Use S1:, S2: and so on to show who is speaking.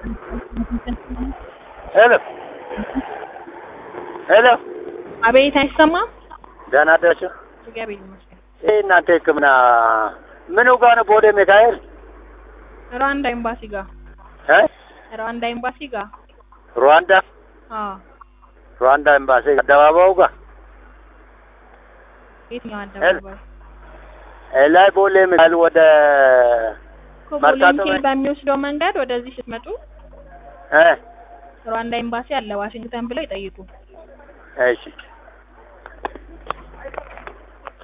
S1: ሄሎ ሄሎ፣
S2: አቤት፣ አይሰማም?
S1: ደህና አደራችሁ?
S2: እግዚአብሔር ይመስገን።
S1: ይህ እናንተ ሕክምና ምኑ ጋር ነው? ቦሌ ሚካኤል
S2: ሩዋንዳ ኤምባሲ ጋር
S1: እ
S2: ሩዋንዳ ኤምባሲ ጋር
S1: ሩዋንዳ
S2: አዎ።
S1: ሩዋንዳ ኤምባሲ አደባባዩ ጋር
S2: የትኛው አደባባይ?
S1: ላይ ቦሌ ሚካኤል ወደ
S2: ኮቦሌ
S1: መርካቶ
S2: ሚካኤል
S1: ላይ-
S2: በሚወስደው መንገድ ወደዚህ ስትመጡ
S1: እ
S2: ሩዋንዳ ኤምባሲ አለ። ዋሽንግተን ብለው ይጠይቁ።
S1: እሺ